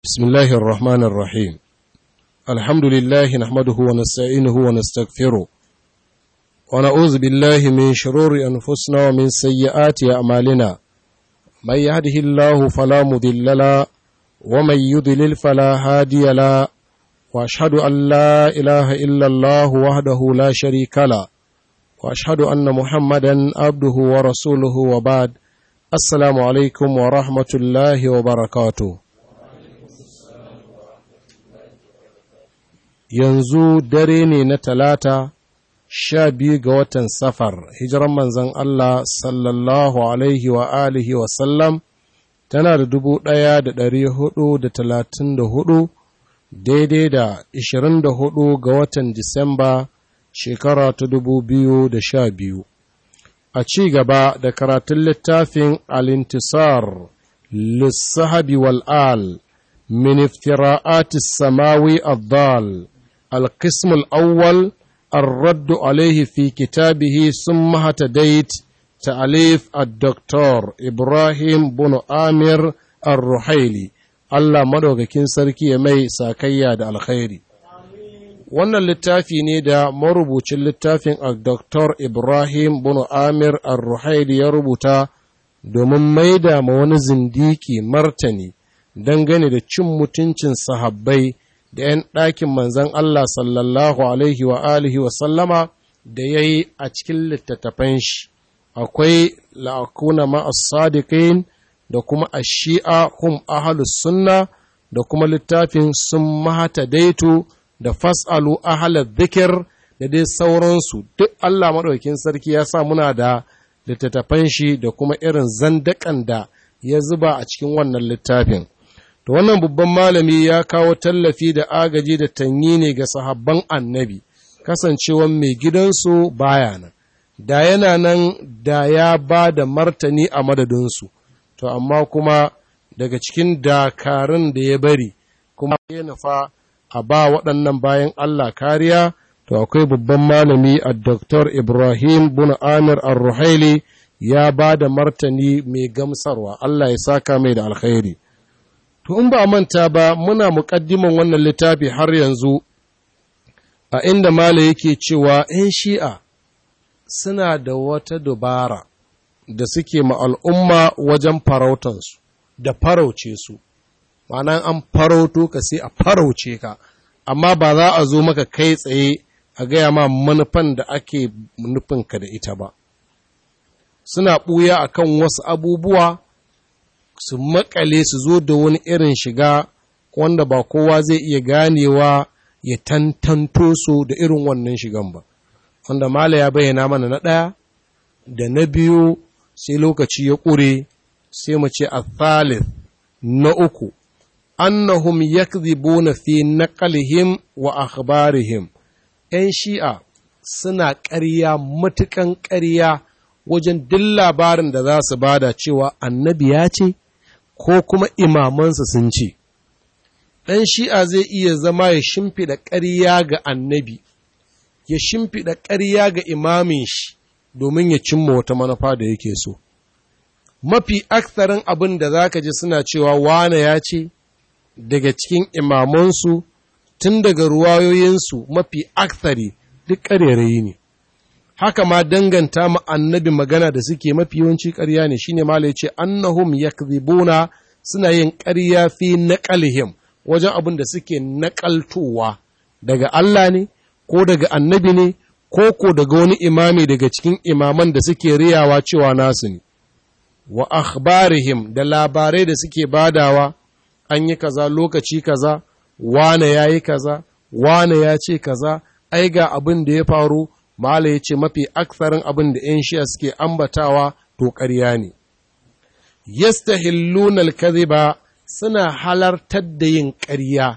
بسم الله الرحمن الرحيم الحمد لله نحمده ونستعينه ونستغفره ونعوذ بالله من شرور أنفسنا ومن سيئات أعمالنا من يهده الله فلا مضل له ومن يضلل فلا هادي له وأشهد أن لا إله إلا الله وحده لا شريك له وأشهد أن محمدا عبده ورسوله وبعد السلام عليكم ورحمة الله وبركاته yanzu dare ne na talata sha biyu ga watan safar hijiran manzan Allah sallallahu alaihi wa alihi wa sallam tana da dubu ɗaya da ɗari hudu da talatin da hudu daidai da ishirin da hudu ga watan disamba shekara ta dubu biyu da sha biyu a ci gaba da karatun littafin alintisar lissahabi wal'al min iftira'atis samawi addal القسم الأول الرد عليه في كتابه ثم هتديت تأليف الدكتور إبراهيم بن آمر الرحيلي الله مدوكاkin sarki ya mai sakayya da alkhairi wannan littafi ne da marubucin littafin a Dr. Ibrahim bin Amir ar-Ruhaili ya rubuta domin maida ma wani zindiki martani dangane da cin mutuncin sahabbai da ‘yan ɗakin manzan Allah sallallahu Alaihi wa alihi wa sallama da ya yi a cikin littattafan shi, akwai la'akuna ma'as sadiqin da kuma a shi'a hum ahalus sunna da kuma littafin sun mahata daitu da fas'alu ahalar zikir da dai sauransu duk Allah maɗaukin sarki ya sa muna da littattafan shi da kuma irin zandakan da ya zuba a cikin wannan littafin. To wannan babban malami ya kawo tallafi da agaji da tanyi ne ga sahabban annabi, kasancewan mai gidansu baya nan, da yana nan da ya ba da martani a madadinsu, to amma kuma daga cikin dakarun da ya bari, kuma ya nufa a ba waɗannan bayan Allah kariya, to akwai babban malami a Dr. Ibrahim bin Amir Ar-Ruhaili ya ba da martani mai gamsarwa, Allah ya saka mai da alkhairi. To, in ba manta ba, muna muƙaddiman wannan littafi har yanzu, a inda Mala yake cewa ‘yan shi'a suna da wata dubara da suke ma al'umma wajen farautansu, da farauce su, ma'ana an farauto ka sai a farauce ka, amma ba za a zo maka kai tsaye a gaya ma manufan da ake nufinka da ita ba. Suna ɓuya a kan wasu abubuwa. su makale su zo da wani irin shiga wanda ba kowa zai iya ganewa ya tantanto su da irin wannan shigan ba wanda mala ya bayyana mana na ɗaya da na biyu sai lokaci ya ƙure sai mu ce a thalith na uku annahum yakdhibuna fi naqalihim wa akhbarihim ‘yan shi'a suna ƙarya matuƙan ƙarya wajen duk labarin da za su bada cewa annabi ya ce ko kuma imamansa sun ce, ɗan shi'a zai iya zama ya shimfiɗa ƙarya ga annabi, ya shimfiɗa ƙarya ga imamin shi domin ya cimma wata manufa da yake so. Mafi aksarin abin da za ka ji suna cewa wane ya ce, daga cikin imamansu tun daga ruwayoyinsu mafi aksari duk ƙarerayi ne. haka ma danganta ma annabi magana da suke mafi yawanci ƙarya ne shine ma ya ce annahum yakzibuna suna yin ƙarya fi naqalihim wajen abin da suke naƙaltowa daga Allah ne ko daga annabi ne ko ko daga wani imami daga cikin imaman da suke riyawa cewa nasu ne wa akhbarihim da labarai da suke badawa an yi kaza lokaci kaza wane yayi kaza wane ya ce kaza ai ga abin da ya faru Mala ya ce mafi aksarin abin da ‘yan shiya suke ambatawa to ƙarya ne. Yastahillunal kadhiba suna halartar da yin ƙarya,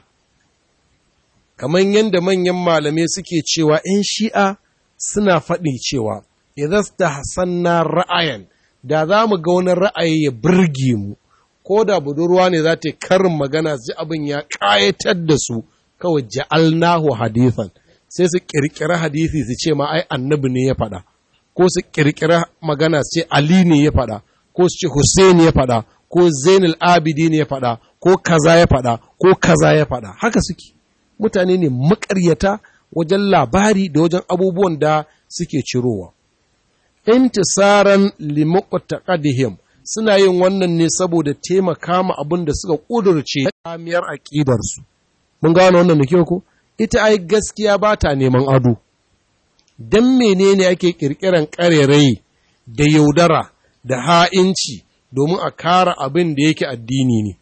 kamar yadda manyan malamai suke cewa ‘yan shi'a suna faɗi cewa, idan ta hasanna ra'ayan, da za mu ga wani ra'ayi ya birge mu, ko da budurwa ne za ta yi karin magana ji abin ya ƙayatar da su, kawai ja'alnahu hadithan. sai su ƙirƙira hadisi su ce ma ai annabi ne ya faɗa ko su ƙirƙira magana su ce ali ne ya faɗa ko su ce hussein ya faɗa ko zainul abidi ne ya faɗa ko kaza ya faɗa ko kaza ya faɗa haka suke mutane ne makaryata wajen labari da wajen abubuwan da suke cirowa intisaran limuqtaqadihim suna yin wannan ne saboda taimaka ma abin da suka ƙudurce kamiyar aƙidarsu. Mun gano wannan da kyau ko? Ita ai gaskiya ba ta neman ado. Don menene ake ƙirƙiran ƙarerai da yaudara da ha'inci domin a kara abin da yake addini ne.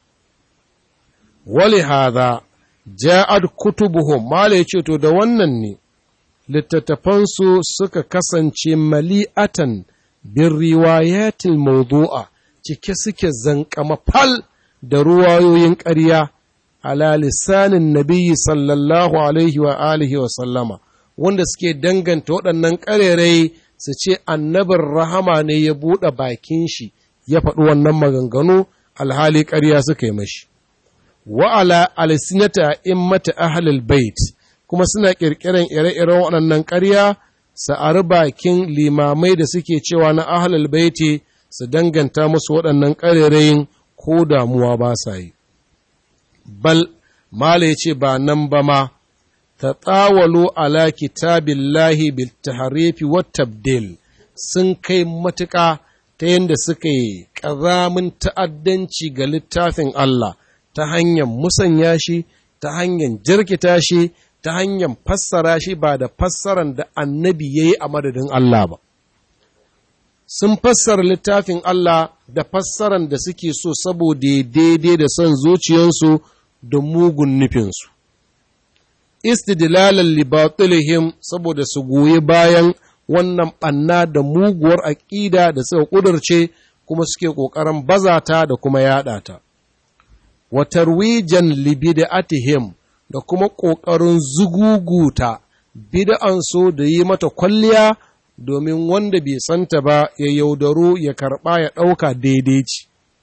Wali haza, ja'ad kutubuhum, Mala ya ce, To, da wannan ne, littattafansu suka kasance mali'atan bin riwayatil mawdu'a cike suke zankama fal da ruwayoyin ƙarya ala lisanin nabiyyi sallallahu alaihi wa alihi wa sallama wanda suke danganta waɗannan ƙarerai su ce annabin rahama ne ya buɗe bakin shi ya faɗi wannan maganganu alhali ƙarya suka yi mashi wa ala alsinata immata ahlul bait kuma suna ƙirƙiran ire-iren waɗannan ƙarya sa'ari bakin limamai da suke cewa na ahlul baiti su danganta musu waɗannan ƙarerayin ko damuwa ba sa yi. Bal, Mala ya ce ba nan ba ma, ta tsawalo ala kitabillahi bil taharifi wa tabdil sun kai matuƙa ta yadda suka yi ƙazamin ta'addanci ga littafin Allah ta hanyar musanya shi, ta hanyar jirkita shi, ta hanyar fassara shi ba da fassaran da annabi ya yi a madadin Allah ba. Sun fassara littafin Allah da fassaran da suke so saboda daidai da son zuciyarsu da mugun nufinsu. Istidlalan libatilihim saboda su goyi bayan wannan ɓanna da muguwar aƙida da suka ƙudurce kuma suke ƙoƙarin bazata da kuma yaɗa ta. Wa tarwijan libida'atihim da kuma ƙoƙarin zuguguta bid'ansu da yi mata kwalliya domin wanda bai santa ba ya yaudaro ya karɓa ya ɗauka daidai ce.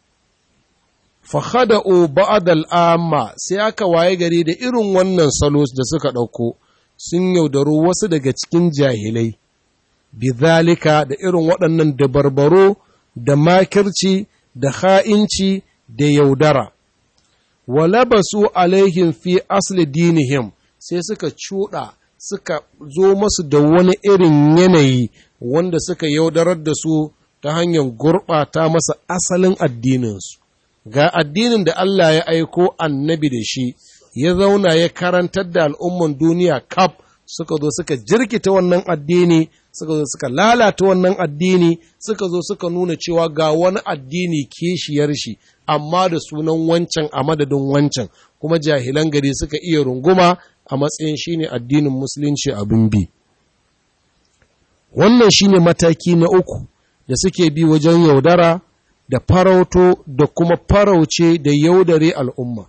Fahada'u ba'ad al'amma sai aka waye gari da irin wannan salos da suka ɗauko sun yaudaro wasu daga cikin jahilai, bizalika da irin waɗannan dabarbaro da makirci da ha'inci da yaudara. walabasu alaihim fi asli dinihim sai suka cuɗa suka zo masu da wani irin yanayi wanda suka yaudarar da su ta hanyar gurɓata masa asalin addininsu ga addinin da Allah ya aiko annabi da shi ya zauna ya karantar da al'umman duniya kaf suka zo suka jirkita wannan addini suka zo suka lalata wannan addini suka zo suka nuna cewa ga wani addini kishiyar shi amma da sunan wancan a madadin wancan kuma jahilan gari suka iya runguma a matsayin shine addinin musulunci abin bi wannan shine mataki na uku da suke bi wajen yaudara da farauto da kuma farauce da yaudare al'umma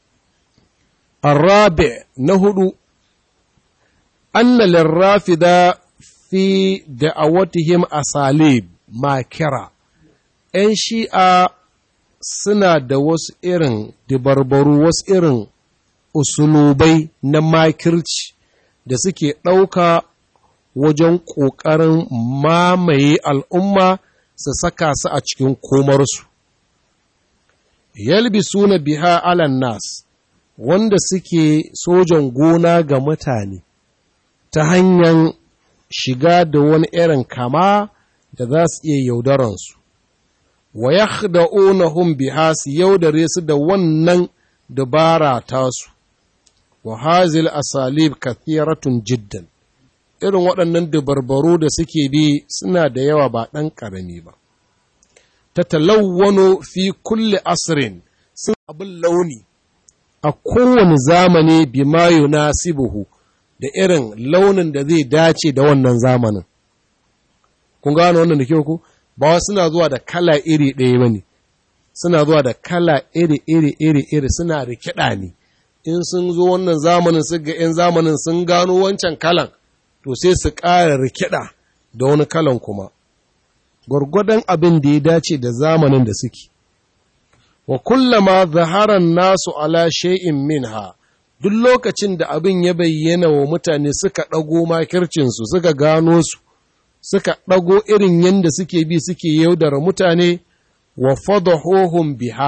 arabe na hudu anna lirrafida fi da'awatihim asalib makira ‘yan shi'a suna da wasu irin dabarbaru wasu irin usulubai na makirci da suke ɗauka wajen ƙoƙarin mamaye al'umma su saka su a cikin komarsu. Yalbi suna biha alan nas wanda suke sojan gona ga mutane ta hanyar shiga da wani irin kama da za su iya yaudaransu. wa yakhda'unahum biha su yaudare su da wannan dabara tasu wa hazil asalib kathiratun jiddan irin waɗannan dabarbaru da suke bi suna da yawa ba ɗan ƙarami ba ta talawwano fi kulle asirin sun abin launi a kowane zamani bima yunasibuhu da irin launin da zai dace da wannan zamanin kun gano wannan da kyau ku ba suna zuwa da kala iri ɗaya ba ne suna zuwa da kala iri iri iri iri suna rikida ne in sun zo wannan zamanin su ga 'yan zamanin sun gano wancan kalan to sai su ƙara rikida da wani kalan kuma gwargwadon abin da ya dace da zamanin da suke wa kullama zaharan nasu ala shay'in minha duk lokacin da abin ya bayyana wa mutane suka ɗago makircinsu suka gano su suka ɗago irin yadda suke bi suke yaudara mutane wa fadahohum biha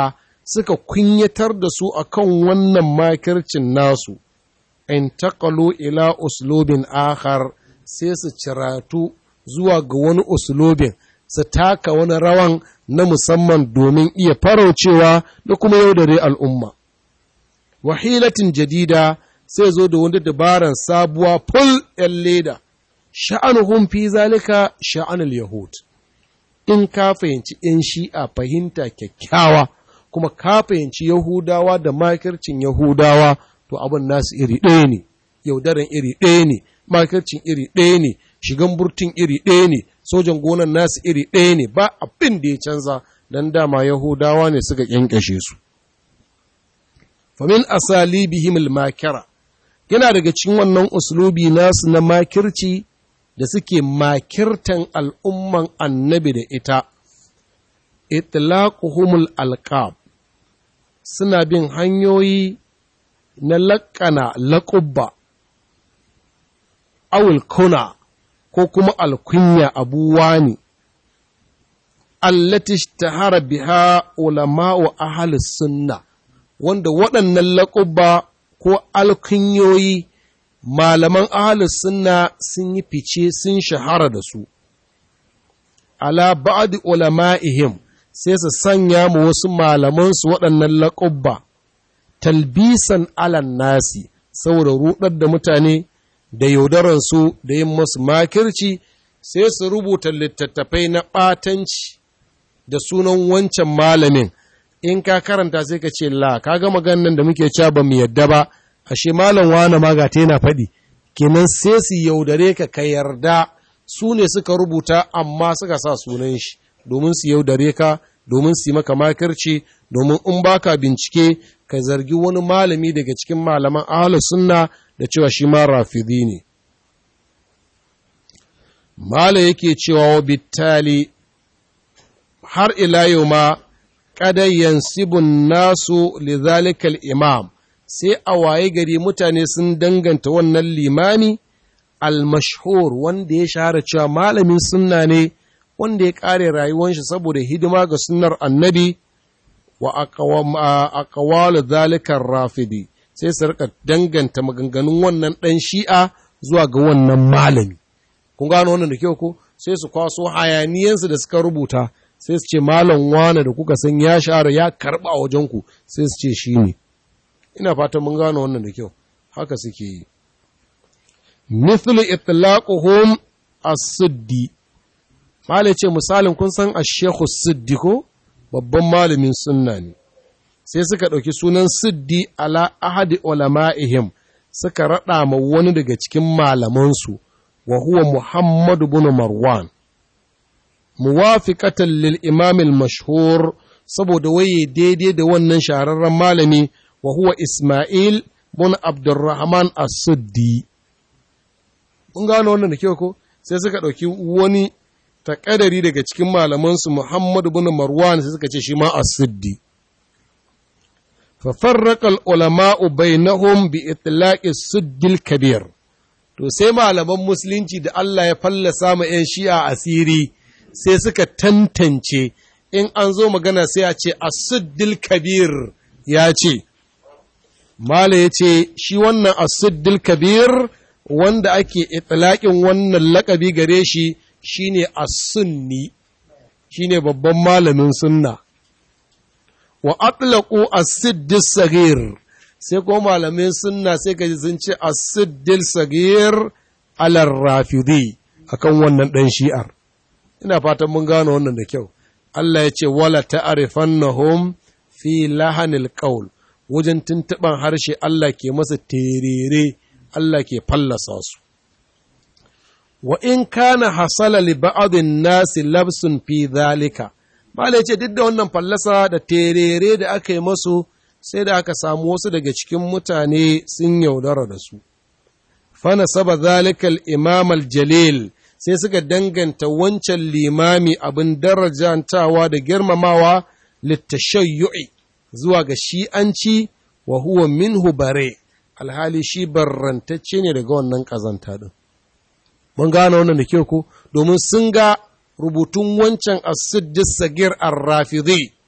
suka kunyatar da su akan wannan makircin nasu in taqalu ila uslubin akhar sai su ciratu zuwa ga wani uslubin su taka wani rawan na musamman domin iya faraucewa da kuma yaudare al'umma wahilatin jadida sai zo da wani dabaran sabuwa ful ‘yan leda, sha'anuhun fi zalika sha'anul Yahud. In ka fahimci ‘yan shi'a fahimta kyakkyawa, kuma ka fahimci Yahudawa da makircin Yahudawa, to abin nasu iri ɗaya ne, yaudaran iri ɗaya ne, makircin iri ɗaya ne, shigan burtun iri ɗaya ne, sojan gonan nasu iri ɗaya ne, ba abin da ya canza, don dama Yahudawa ne suka ƙyanƙyashe su. famin asalibihim al-makira yana daga cikin wannan uslubi nasu na makirci da suke makirtan al'umman annabi da ita itlaquhumul alqab suna bin hanyoyi na laƙana laƙubba awul kuna ko kuma alkunya abuwa ne allati ishtahara biha ulama'u ahli sunna wanda waɗannan laƙubba ko alkunyoyi malaman ahalus sunna sun yi fice sun shahara da su ala ba'di ulama'ihim sai su sanya mu wasu malamansu waɗannan laƙubba talbisan alan nasi saboda ruɗar da mutane da yaudaransu da yin masu makirci sai su rubuta littattafai na ɓatanci da sunan wancan malamin in ka karanta sai ka ce la ka ga maganan da muke cewa ba mu yadda ba ashe malam wani ma ga ta yana faɗi kenan sai su yaudare ka ka yarda su ne suka rubuta amma suka sa sunan shi domin su yaudare ka domin su yi maka makirci domin in baka bincike ka zargi wani malami daga cikin malaman ahlus sunna da cewa shi ma rafidi ne mala yake cewa wa bittali har ila yau ma kada yansibun nasu lizalikal imam sai a waye gari mutane sun danganta wannan limami al-mashhur wanda ya shahara cewa malamin sunna ne wanda ya kare rayuwar shi saboda hidima ga sunnar annabi wa aqwalu zalikar rafidi sai su rika danganta maganganun wannan dan shi'a zuwa ga wannan malami kun gano wannan da kyau ko sai su kwaso hayaniyansu da suka rubuta sai su ce malam wane da kuka san ya shahara ya karba a wajenku sai su ce shi ne ina fatan mun gano wannan da kyau haka suke yi mithlu itlaquhum as-siddi malai ce misalin kun san ash-shaykh siddi ko babban malamin sunna ne sai suka ɗauki sunan siddi ala ahadi ulama'ihim suka raɗa ma wani daga cikin malamansu wa huwa muhammad bin marwan muwafiqatan lil imam al-mashhur saboda waye daidai da wannan shahararren malami wa huwa Ismail bin Abdurrahman as-Suddi mun gano wannan da kyau ko sai suka ɗauki wani takadari daga cikin malamansu Muhammad bin Marwan sai suka ce shi ma as-Suddi fa farraqa al-ulama'u bainahum bi itlaqi as-Suddil kabir to sai malaman musulunci da Allah ya fallasa ma 'yan shi'a asiri sai suka tantance in an zo magana sai a ce as-Suddil kabir ya ce Mala ya ce, Shi wannan asiddil kabir wanda ake itilaƙin wannan laƙabi gare shi shi ne sunni shi ne babban malamin sunna. Wa atlaƙu asiddil sagir, sai ko malamin sunna sai ka ji sun ce asiddil sagir alar rafidi akan wannan ɗan shi'ar. Ina fatan mun gano wannan da kyau. Allah ya ce, Wala ta'arifannahum fi lahanil qaul wajen tuntuɓan harshe Allah ke masa terere, Allah ke fallasa su. Wa in kana hasala li ba'adin nasi labsun fi zalika, Malai ce duk da wannan fallasa da terere da aka yi masu sai da aka samu wasu daga cikin mutane sun yaudara da su. Fana saba zalikal imam jalil sai suka danganta wancan limami abin darajantawa da girmamawa littashayyu'i zuwa ga shi'anci wa huwa minhu bare alhali shi barrantacce ne daga wannan ƙazanta ɗin. Mun gane wannan da kyau ko domin sun ga rubutun wancan asiddis sagir arrafidhi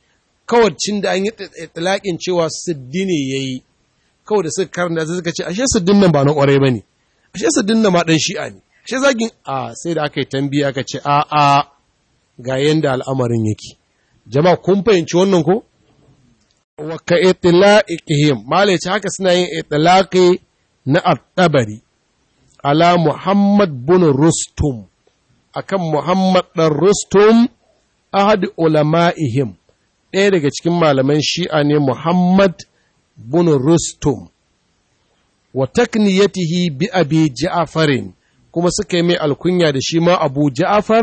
kawacin da an yi talakin cewa siddi ne ya yi kawai da suka karanta sai suka ce ashe siddin nan ba na kwarai ba ne ashe siddin nan ma ɗan shi'a ne ashe zagin a sai da aka yi tambiya aka ce a a ga yanda al'amarin yake jama'a kun fahimci wannan ko wa ka itlaqihim malai ce haka suna yin itlaqi na at-tabari ala muhammad bin rustum akan muhammad dan rustum ahad ulama'ihim ɗaya daga cikin malaman shi'a ne muhammad bin rustum wa takniyatihi bi abi ja'farin kuma suka yi mai alkunya da shi ma abu ja'far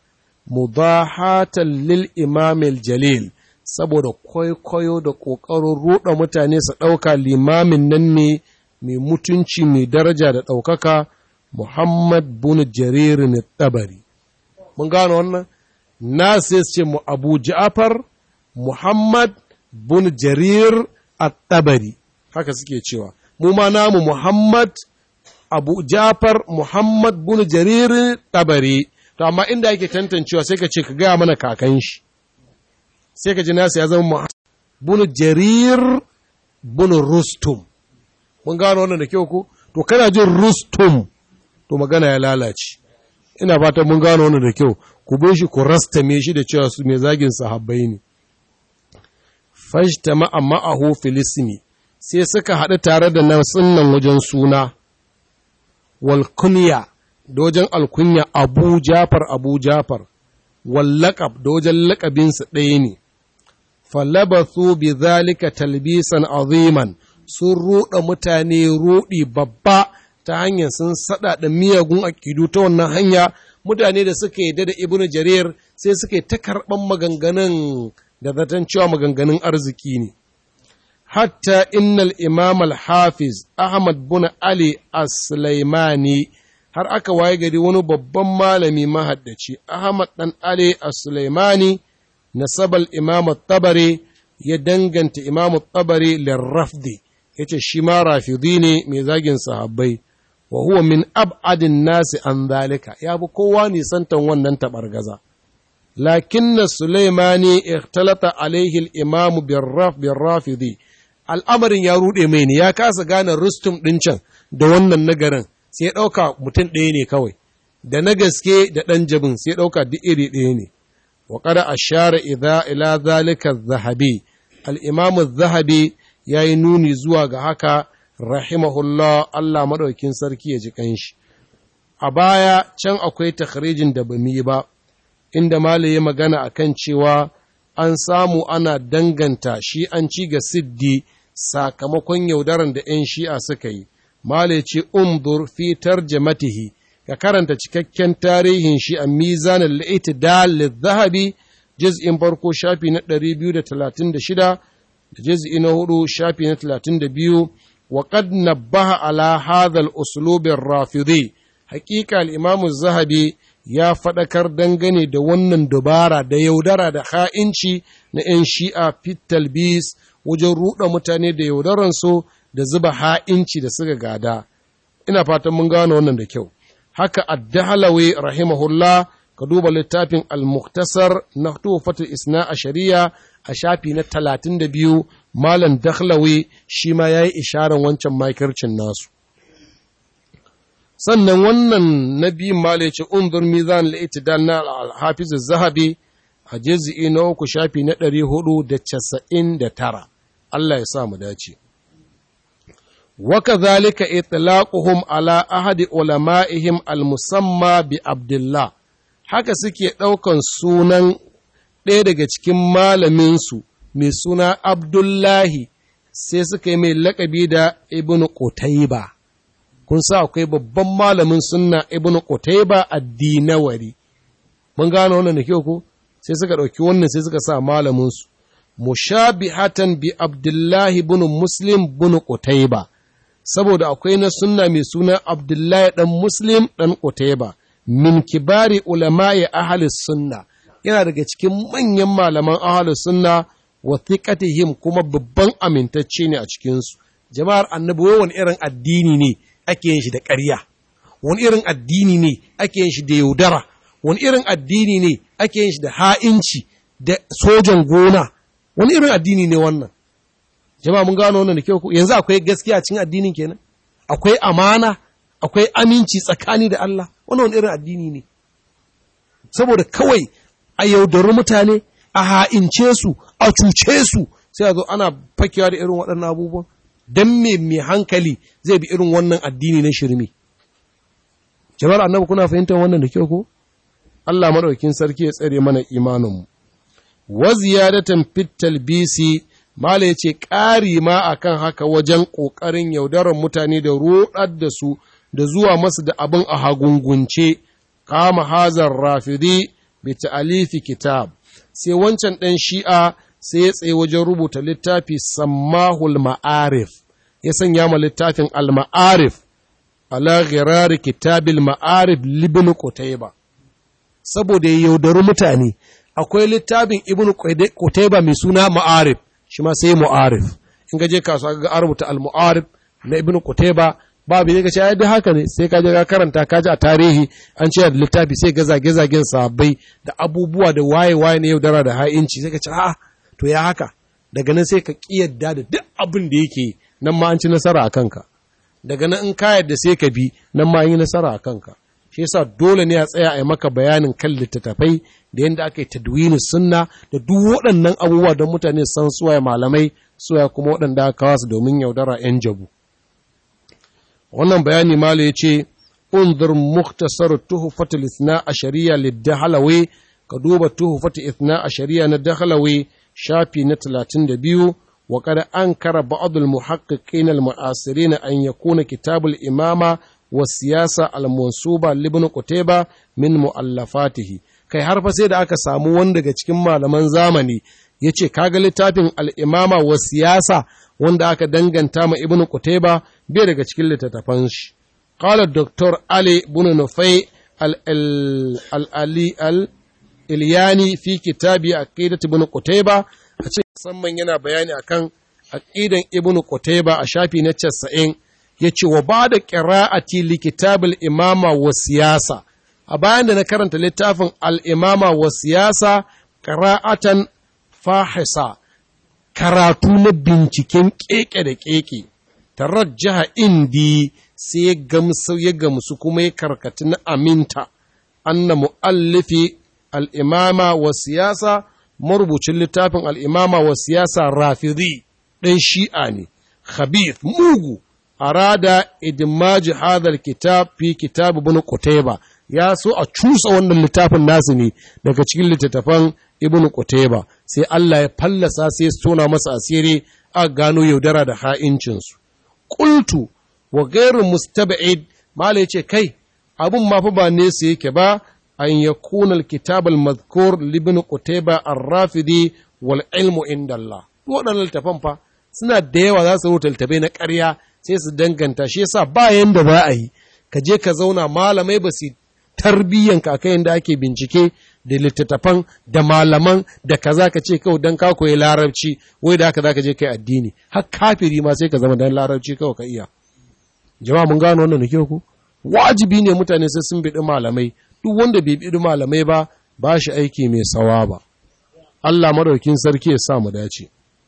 mudahatan lil imam jalil saboda kwaikwayo da ƙoƙarin ruɗa mutane su ɗauka limamin nan ne mai mutunci mai daraja da ɗaukaka Muhammad bin Jarir tabari mun gano wannan na sai ce mu Abu Ja'far Muhammad bin Jarir at-Tabari haka suke cewa mu ma namu Muhammad Abu Ja'far Muhammad bin Jarir tabari to amma inda yake tantancewa sai ka ce ka gaya mana kakan shi sai ka ji nasu ya zama bunu jarir bunu rustum mun gano wannan da kyau ko to kana jin rustum to magana ya lalace ina fatan mun gano wannan da kyau ku bin shi ku rastame shi da cewa su mai zagin sahabbai ne fashta ma'ahu filisini sai suka haɗu tare da nan sunnan wajen suna wal kunya da wajen alkunya abu jafar abu jafar wallakab da wajen lakabinsa ɗaya ne falabathu bi zalika talbisan aziman sun ruɗa mutane ruɗi babba ta hanyar sun saɗa da miyagun aƙidu ta wannan hanya mutane da suka yi da ibnu jarir sai suka yi ta karɓan maganganun da zaton cewa maganganun arziki ne hatta innal imam al-hafiz ahmad bin ali as-sulaimani har aka waye gari wani babban malami mahaddaci ahmad dan ali as-sulaimani nasabal imam tabari ya danganta imam tabari lirrafdi yace shi ma rafidi ne mai zagin sahabbai wa huwa min ab'adin nasi an zalika ya bi kowa nisantan wannan tabargaza lakin sulaimani ikhtalata alaihi al-imam birraf birrafidi al'amarin ya rude mai ne ya kasa gane rustum din can da wannan nagarin sai ya dauka mutum ɗaya ne kawai da na gaske da ɗan jabin sai ya dauka duk iri ɗaya ne وقد أشار إذا إلى ذلك الذهبي الإمام الذهبي يا نوني زوا haka rahimahullah Allah madaukin sarki ya ji kanshi a baya can akwai takhrijin da bamu yi ba inda malaye magana akan cewa an samu ana danganta shi an ci ga siddi sakamakon yaudaran da 'yan shi'a suka yi malaye ce umdur fi tarjamatihi ka karanta cikakken tarihin shi a mizanin al'itidal zahabi juz'in farko shafi na 236 da juz'i na hudu shafi na 32 wa qad nabbaha ala hadha al-uslub ar-rafidi haqiqa al-imam zahabi ya fadakar dangane da wannan dubara da yaudara da ha'inci na 'yan shi'a fit talbis wajen ruɗa mutane da yaudaransu da zuba ha'inci da suka gada ina fatan mun gano wannan da kyau haka addahalawi rahimahullah ka duba littafin al-muktasar na tufatul isna a shari'a a shafi na talatin da biyu malam dakhlawi shi ma ya yi isharar wancan makircin nasu sannan wannan na biyun mala ya ce unzur mizan al-itidal na al-hafiz zahabi a juz'i na uku shafi na ɗari hudu da casa'in da tara Allah ya sa mu dace وكذلك إطلاقهم على أحد علمائهم المسمى بعبد الله haka suke ɗaukan sunan ɗaya daga cikin malaminsu mai suna Abdullahi sai suka yi mai laƙabi da Ibn Qutayba kun sa akwai babban malamin sunna Ibn Qutayba addinawari mun gano wannan da kyau ko sai suka ɗauki wannan sai suka sa malaminsu mushabihatan bi Abdullahi ibn Muslim ibn Qutayba saboda akwai na sunna mai suna Abdullahi ɗan Muslim ɗan Qutayba min kibari ulama'i ahalis sunna yana daga cikin manyan malaman ahalis sunna wa thiqatihim kuma babban amintacce ne a cikinsu jama'ar annabi wani irin addini ne ake yin shi da ƙarya wani irin addini ne ake yin shi da yaudara wani irin addini ne ake yin shi da ha'inci da sojan gona wani irin addini ne wannan jama'a mun gano wannan da kyau ku yanzu akwai gaskiya cikin addinin kenan akwai amana akwai aminci tsakani da Allah wannan wani irin addini ne saboda kawai a yaudari mutane a ha'ince su a cuce su sai a zo ana fakewa da irin waɗannan abubuwan don me mai hankali zai bi irin wannan addini na shirme jama'ar annabi kuna fahimtar wannan da kyau ko Allah madaukakin sarki ya tsare mana imaninmu wa ziyadatan fit talbisi mala yace ƙari ma akan haka wajen ƙoƙarin yaudarar mutane da roɗar da su da zuwa masu da abin a hagungunce kama hazar rafidi bi ta'alifi kitab sai wancan ɗan shi'a sai ya tsaye wajen rubuta littafi sammahul ma'arif ya sanya ma littafin al-ma'arif ala ghirari kitabil ma'arif libin qutayba saboda ya yaudari mutane akwai littafin ibn qutayba mai suna ma'arif shi ma sai mu'arif in ga je kasuwa ga rubuta al-mu'arif na ibn qutayba babu ne ka ce ai haka ne sai ka je ka karanta ka ji a tarihi an ce da littafi sai ga zage zagen sahabbai da abubuwa da waye waye ne yaudara da ha'inci sai ka ce a'a to ya haka daga nan sai ka kiyarda da duk abin da yake nan ma an ci nasara a kanka daga nan in ka yadda sai ka bi nan ma an yi nasara a kanka shi yasa dole ne a tsaya a yi maka bayanin kan littattafai da yadda aka yi tadwini sunna da duk waɗannan abubuwa don mutane san suwaye malamai suwaye kuma waɗanda aka kawo su domin yaudara 'yan jabu wannan bayani malo ya ce unzur muktasar tuhfatul ithna ashariya lidahalawi ka duba tuhfatul ithna ashariya na dahalawi shafi na 32 wa qad ankara ba'd al muhaqqiqin al mu'asirin an yakuna kitab al imama wa siyasa al mansuba li ibn qutayba min muallafatihi kai har fa sai da aka samu wani daga cikin malaman zamani yace kaga littafin al imama wa siyasa wanda aka danganta ma ibn qutayba bai daga cikin littattafan shi qala dr ali ibn nufai al ali al ilyani fi kitabi aqidat ibn qutayba a ce musamman yana bayani akan aqidan ibn qutayba a shafi na 90 yace wa ba'da qira'ati li kitab al imama wa siyasa a bayan da na karanta littafin al imama wa siyasa qira'atan fahisa karatu na binciken keke da keke tarajjaha indi sai ya gamsu ya gamsu kuma ya karkati na aminta anna mu'allifi al'imama wa siyasa marubucin littafin al'imama wa siyasa rafidi ɗan shi'a ne khabith mugu arada idmaji hadal kitab fi kitab ibn qutayba ya so a cusa wannan littafin nasu ne daga cikin littattafan ibn qutayba sai Allah ya fallasa sai ya tona masa asiri a gano yaudara da ha'incinsu qultu wa ghairu mustab'id mala yace kai abun ma fa ba nesa yake ba an yakuna alkitab almadhkur libn qutayba ar-rafidi wal ilmu inda Allah waɗannan littafan fa suna da yawa za su rubuta littafai na ƙarya sai su danganta shi yasa ba yanda za a yi ka je ka zauna malamai ba su tarbiyyanka akan yanda ake bincike da littattafan da malaman da kaza ka ce kawai dan ka koyi larabci wai da haka zaka je kai addini har kafiri ma sai ka zama dan larabci kawai ka iya jama'a mun gano wannan nake ku wajibi ne mutane sai sun biɗi malamai duk wanda bai biɗi malamai ba ba shi aiki mai sawa ba Allah madaukin sarki ya sa mu dace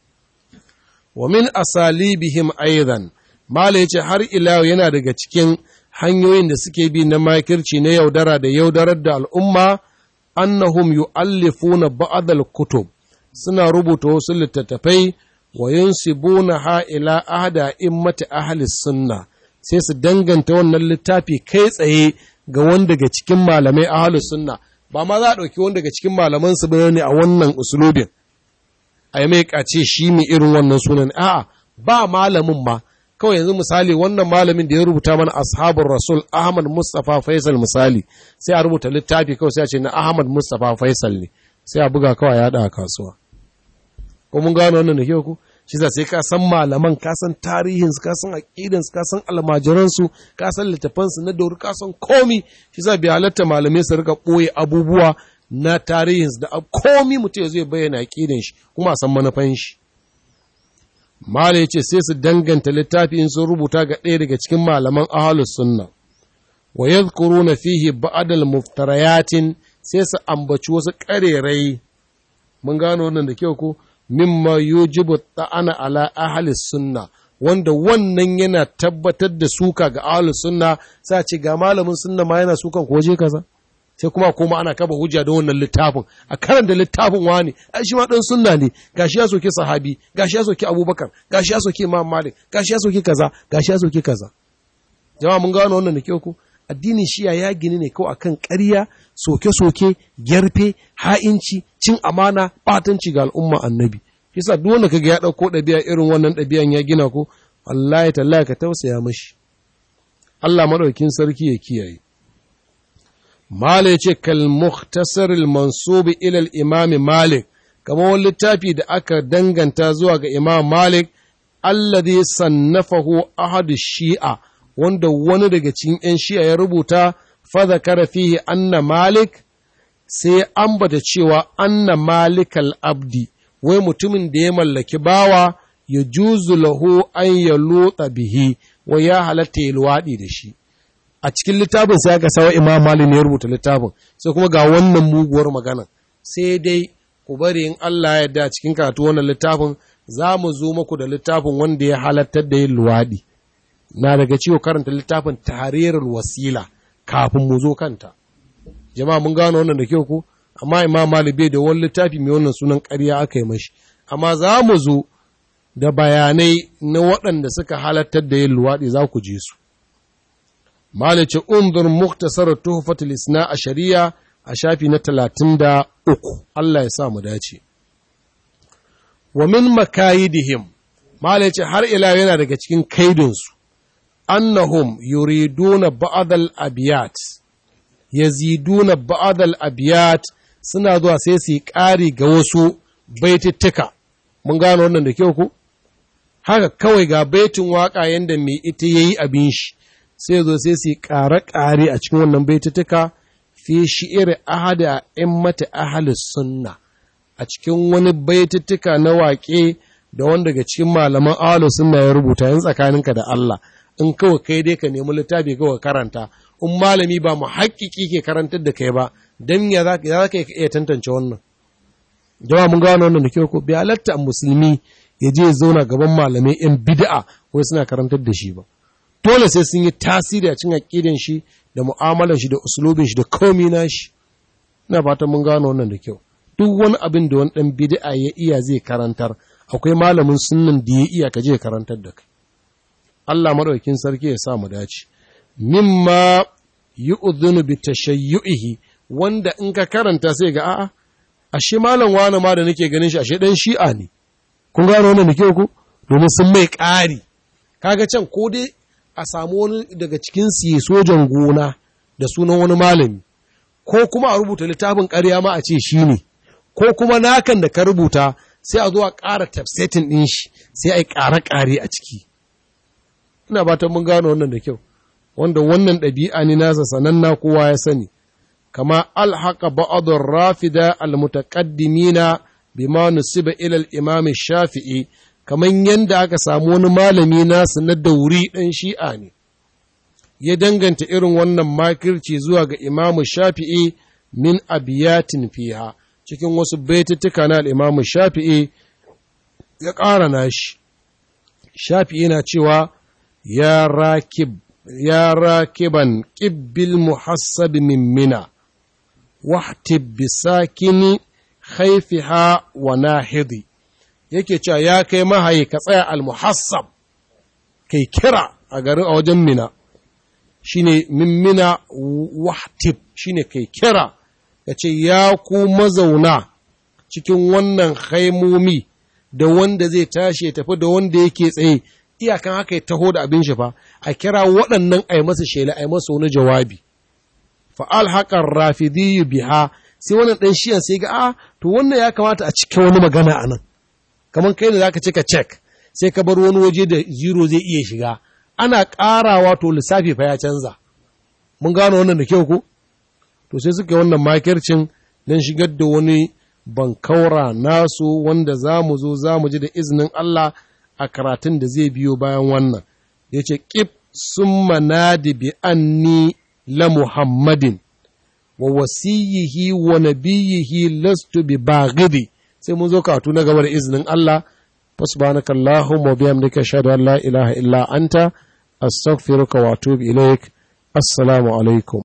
wa min asalibihim aidan mala yace har ila yana daga cikin hanyoyin da suke bi na makirci na yaudara da yaudarar da al'umma annahum yu'allifuna ba'd al-kutub suna rubuta wasu littattafai wa yunsibuna ha ila ahda immati ahli sunna sai su danganta wannan littafi kai tsaye ga wanda daga cikin malamai ahli sunna ba ma za a ɗauki wanda daga cikin malaman su ne a wannan usulubin a yi mai kace shi mai irin wannan sunan a'a ba malamin ma kawai yanzu misali wannan malamin da ya rubuta mana ashabul rasul ahmad mustafa faisal misali sai a rubuta littafi kawai sai a ce na ahmad mustafa faisal ne sai a buga kawai ya a kasuwa ko mun gano wannan da kyau ku shi za sai ka san malaman ka san tarihinsu ka san aqidansu ka san almajiransu ka san littafansu na dauri ka san komi shi za bi halatta malamai su rika ɓoye abubuwa na tarihinsu da komi mutum ya zai bayyana aqidan shi kuma a san manufan shi Mala ya ce sai su danganta littafi in sun rubuta ga ɗaya daga cikin malaman ahalus sunna wa yadhkuruna fihi ba'dal muftarayatin sai su ambaci wasu ƙarerai mun gano wannan da kyau ko mimma yujibu ta'ana ala ahli sunna wanda wannan yana tabbatar da suka ga ahli sunna sai ce ga malamin sunna ma yana sukan ko je kaza sai kuma kuma ana kaba hujja da wannan littafin a karanta littafin wani ai shi ma dan sunna ne gashi ya soke sahabi gashi ya soke abubakar gashi ya soke imam malik gashi ya soke kaza gashi ya soke kaza jama'a mun gano wannan da kyau ko addinin shiya ya gini ne kawai akan ƙarya soke-soke gyarfe ha'inci cin amana batanci ga al'umma annabi kisa duk wanda kaga ya dauko ɗabi'a irin wannan ɗabi'an ya gina ko wallahi tallahi ka tausaya mashi Allah madaukin sarki ya kiyaye Mala ya ce kal muhtasar al-mansub ila al-imam Malik kamar wani littafi da aka danganta zuwa ga Imam Malik alladhi sannafahu ahadu shi'a wanda wani daga cikin ‘yan shi'a ya rubuta fadakara fihi anna malik sai ambata cewa anna malik abdi wai mutumin da ya mallaki bawa ya juzu lahu an ya lotsa bihi wai ya halatta ya luwaɗi da shi a cikin littafin sai aka sawa imam malik ne ya rubuta littafin sai kuma ga wannan muguwar magana sai dai ku bari in Allah ya yarda cikin karatu wannan littafin za mu zo muku da littafin wanda ya halattar da yin luwaɗi na daga ciwo karanta littafin tarirar wasila kafin mu zo kanta jama'a mun gano wannan da kyau ko amma imam malik bai da wani littafi mai wannan sunan ƙarya aka yi mashi amma za mu zo da bayanai na waɗanda suka halattar da yin luwaɗi za ku je su malik ce undur muktasar tuhfatul isna a shari'a a shafi na talatin da uku Allah ya sa mu dace wa min makayidihim malik ce har ila yana daga cikin kaidinsu annahum yuriduna ba'dal abiyat yaziduna ba'dal abiyat suna zuwa sai su ƙari ga wasu baitittuka mun gano wannan da kyau ku haka kawai ga baitin waka yanda mai ita yayi abin shi sai zo sai su ƙare ƙare a cikin wannan baitittuka fi shi'ir ahada immati ahli sunna a cikin wani baitittuka na waƙe da wanda daga cikin malaman ahlus sunna ya rubuta yan tsakaninka da Allah in kawai kai dai ka nemi littafi kawai karanta in malami ba mu haƙiƙi ke karantar da kai ba don ya za ka iya tantance wannan jama'a mun gano wannan da kyau ko bai halatta musulmi ya je zauna gaban malamai yan bid'a wai suna karantar da shi ba dole sai sun yi tasiri a cikin aƙidan shi da mu'amalar shi da usulubin shi da komai na shi ina fatan mun gano wannan da kyau duk wani abin da wani dan bid'a ya iya zai karantar akwai malamin sunnan da ya iya ka je karantar da kai Allah maɗaukin sarki ya sa mu dace. Mimma yi uzunu bi tashayyu'ihi wanda in ka karanta sai ga a'a, ashe malam wani ma da nake ganin shi ashe ɗan shi'a ne. Kun gano wannan da ku? Domin sun mai ƙari. Kaga can ko dai a samu wani daga cikin siye sojan gona da sunan wani malami, ko kuma a rubuta littafin ƙarya ma a ce shi ne, ko kuma nakan da ka rubuta sai a zo a ƙara tafsetin ɗin shi sai a yi ƙare-ƙare a ciki. ina ba ta mun gano wannan da kyau wanda wannan ɗabi'a ne nasa sananna kowa ya sani kama alhaqa ba'adur rafida almutaqaddimina bima nusiba ila al-imam shafi'i kaman yanda aka samu wani malami nasu na dauri ɗan shi'a ne ya danganta irin wannan makirci zuwa ga imam shafi'i min abiyatin fiha cikin wasu baituttuka na al-imam shafi'i ya ƙara nashi shafi'i na cewa يا راكب يا راكبا قب المحسب من منى واحتب بساكن خيفها وناهضي yake cewa ya kai mahayi ka tsaya almuhassab kai kira a garin a wajen mina shine min mina wahtib shine kai kira ka ce ya ku mazauna cikin wannan haimomi da wanda zai tashi ya tafi da wanda yake tsaye iyakan haka ya taho da abin shi fa a kira waɗannan a yi masa shela a yi masa wani jawabi fa'al haƙar rafidiyyu biha sai wannan ɗan shiyan sai ga a to wannan ya kamata a cike wani magana a nan kamar kai ne za ka cika cek sai ka bar wani waje da zero zai iya shiga ana ƙarawa to lissafi fa ya canza mun gano wannan da kyau ko to sai suka yi wannan makircin don shigar da wani bankaura nasu wanda za mu zo za mu ji da izinin Allah a karatun da zai biyo bayan wannan ya ce ƙif sun manadi bi anni la muhammadin wa wasiyihi wa nabiyihi lastu bi baghidi sai mun zo karatu na gaba da izinin Allah fasbanaka Allahumma wa bihamdika ashhadu an la ilaha illa anta astaghfiruka wa atubu ilaik assalamu alaikum